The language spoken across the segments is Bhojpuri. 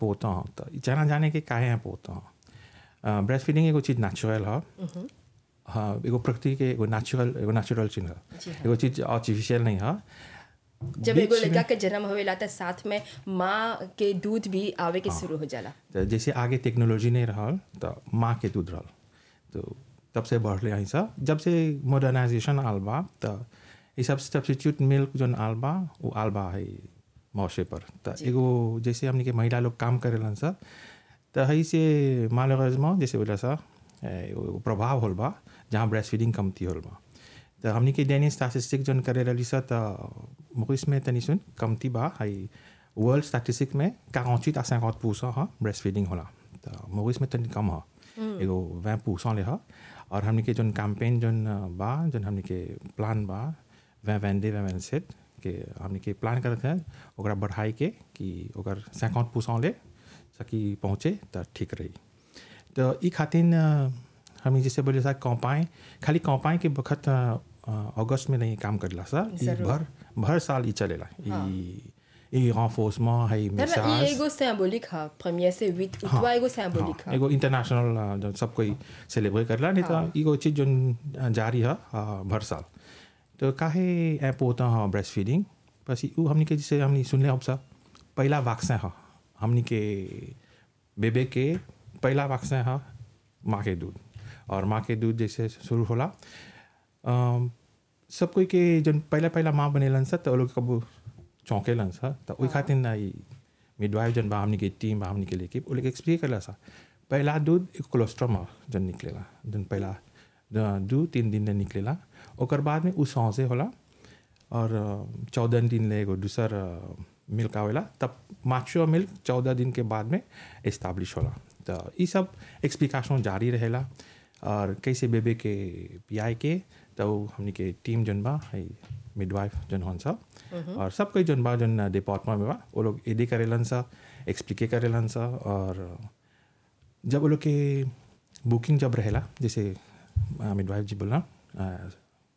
important तो जाना जाने के काहे important ब्रेस्ट फीडिंग एगो चीज नेचुरल है हाँ एगो प्रकृति के एगो नेचुरल एगो नेचुरल चीज जी है हाँ। एगो चीज आर्टिफिशियल नहीं है जब एगो बीच में- लड़का के जन्म होवेला त साथ में माँ के दूध भी आवे के शुरू हो जाला तो जैसे आगे टेक्नोलॉजी नहीं रहल तो माँ के दूध रहल तो तब से बढ़ले हैं सब जब से मॉडर्नाइजेशन आल बा तो ये सब सब्सिट्यूट मिल्क जो आल बा वो आल बा है मौसे पर तो एगो जैसे हमने के महिला लोग काम करेलन सा तो है से मालगजमा जैसे बोला सा ए, वो प्रभाव होल बा जहाँ ब्रेस्ट फीडिंग कमती होल बा तो हमने के दैनिक स्टैटिस्टिक जन करे रही सा तो मुकिस में तनी सुन कमती बा है वर्ल्ड स्टैटिस्टिक में quarante à 50 परसेंट हा ब्रेस्ट फीडिंग होला तो मुकिस में तनी कम हा एगो 20 परसेंट ले हा और हमने के जन कैंपेन जन बा जन हमने के प्लान बा 20 22 20 27 के हमने के प्लान करत है ओकरा बढ़ाई के कि ओकर 50 परसेंट ले सकी पहुँचे तो ठीक रही तो ई खातिर हम जैसे बोले सा कौपाएँ खाली कौपाएँ के बखत अ, अगस्त में नहीं काम करेला सा ई जरूर। भर भर साल ई चलेला ई ई renforcement है ना ना ये मिसाज एगो सिंबॉलिक हा प्रीमियर से विथ उतवा एगो सिंबॉलिक हा एगो इंटरनेशनल जो सब कोई सेलिब्रेट करला नहीं तो एगो चीज जो जारी है अ, भर साल तो काहे ऐप होता है ब्रेस्ट फीडिंग बस उ हमनी के जैसे हमनी सुनले अब सा पहला वैक्सीन है हमनी के बेबे के पहला वैक्सीन है माँ के दूध और माँ के दूध जैसे शुरू होला अम, सब कोई के जन पहला पहला माँ बनेलन सा तो वो लोग कब चौंकेलन सा तो ओई खातिर ना ई मिडवाइफ जन बा हमनी के टीम बा हमनी के लेके वो लोग एक्सप्लेन करला सा पहला दूध एक कोलेस्ट्रॉम है जन निकलेला जन पहला द- दू तीन दिन में निकलेला ओकर बाद में उ सौसे होला और चौदह दिन ले एगो दूसर मिल्क आवेला तब माचुअर मिल्क चौदह दिन के बाद में इस्टाब्लिश होला तो ये सब एक्सप्लिकेशन जारी रहेला और कैसे बेबे के पियाए के तो हमनी के टीम जन बा है मिडवाइफ जन हन सा और सब कोई जन बा जन डिपार्टमेंट में बा वो लोग एडी करेलन सा एक्सप्लिके करेलन सा और जब वो लोग के बुकिंग जब रहेला जैसे मिडवाइफ जी बोला अ,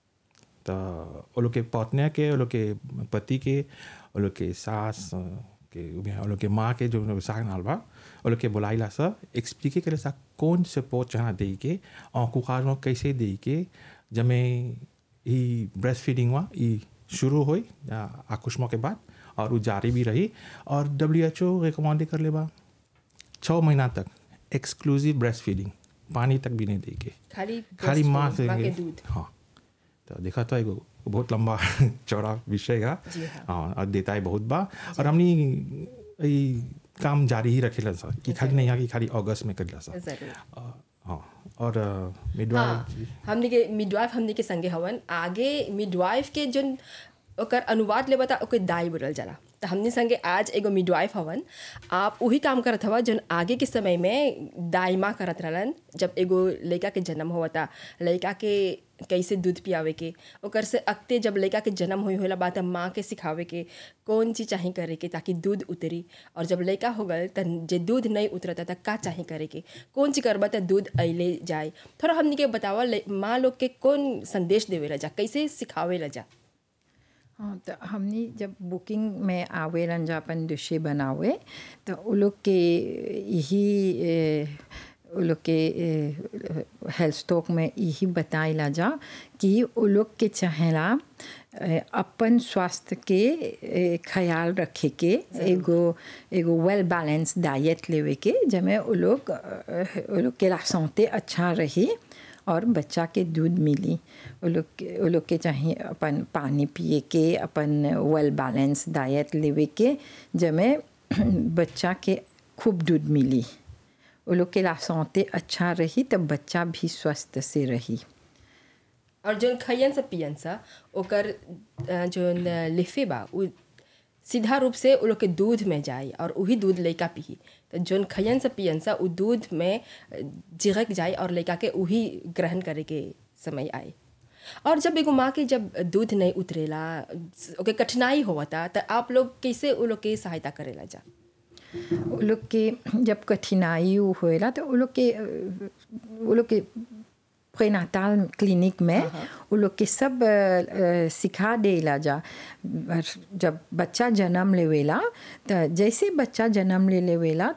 तो वो लोग के पत्नी के वो लोग के पति के वो लोग के सास अ, के वो लोग के माँ के जो साग नाल बा वो लोग के बुलाइला सा एक्सप्लिके करे सा कौन सपोर्ट चाह दे के और में कैसे दे के जमे ई ब्रेस्ट फीडिंग हुआ ई शुरू हुई आकुष्मा के बाद और वो जारी भी रही और डब्ल्यू एच ओ रिकमेंड कर ले बा छः महीना तक एक्सक्लूसिव ब्रेस्ट फीडिंग पानी तक भी नहीं देंगे खाली खाली breast माँ milk, से माँ के दूध हाँ तो देखा तो एगो बहुत लंबा चौड़ा विषय है जी हाँ। हाँ और देता है बहुत बा और हमनी ई काम जारी ही रखेला सर कि खाली नहीं है कि खाली अगस्त में करेला सर जरूर अ, हाँ और हाँ मिडवाइफ हमने के मिडवाइफ हमने के संगे हवन आगे मिडवाइफ के जोन ओकर अनुवाद ले बता ओके दाई बोलल जाला तो हमने संगे आज एगो मिडवाइफ हवन आप वही काम करत हवा जोन आगे के समय में दाई माँ करत रहलन जब एगो लड़का के जन्म होता लड़का के कैसे दूध पियावे के ओकर से अगते जब लड़का के जन्म हुई होला बात माँ के सिखावे के कौन चीज़ चाही करे के ताकि दूध उतरी और जब लड़का हो गल त जे दूध नहीं उतरता त का चाही करे के कौन चीज़ करबा त दूध अइले जाए थोड़ा हमनी के बतावा ले- माँ लोग के कौन संदेश देवे ला जा कैसे सिखावे ला जा हाँ तो हमनी जब बुकिंग में आवेलन जा अपन डिशे बनावे तो उ लोग के यही ए, उ लोग के हेल्थ स्टॉक में यही बताइला जा कि उ लोग के चाहेला ए, अपन स्वास्थ्य के ए, ख्याल रखे के एगो एगो वेल बैलेंस डाइट लेवे के जमे उ लोग अ, उ लोग के सौते अच्छा रही और बच्चा के दूध मिली वो लोग के वो लोग के चाहिए अपन पानी पिए के अपन वेल बैलेंस डाइट लेवे के जमे बच्चा के खूब दूध मिली वो लोग के लासौते अच्छा रही तब बच्चा भी स्वस्थ से रही और जोन खैयन से पियन सा ओकर अ, जोन लिफे बा उ सीधा रूप से उ लोग के दूध में जाए और वही दूध लड़का पी तो जोन खैयन से पियन सा उ दूध में अ, जिगक जाए और लड़का के वही ग्रहण करे के समय आए और जब एगो माँ के जब दूध नहीं उतरेला ओके कठिनाई होता तो आप लोग कैसे उ लोग के सहायता करेला जा वो लोग के जब कठिनाई होएला तो वो लोग के वो लोग के प्रेनाताल क्लिनिक में वो लोग के सब अ, अ, सिखा देला जा और जब बच्चा जन्म लेवेला तो जैसे बच्चा जन्म ले लेवेला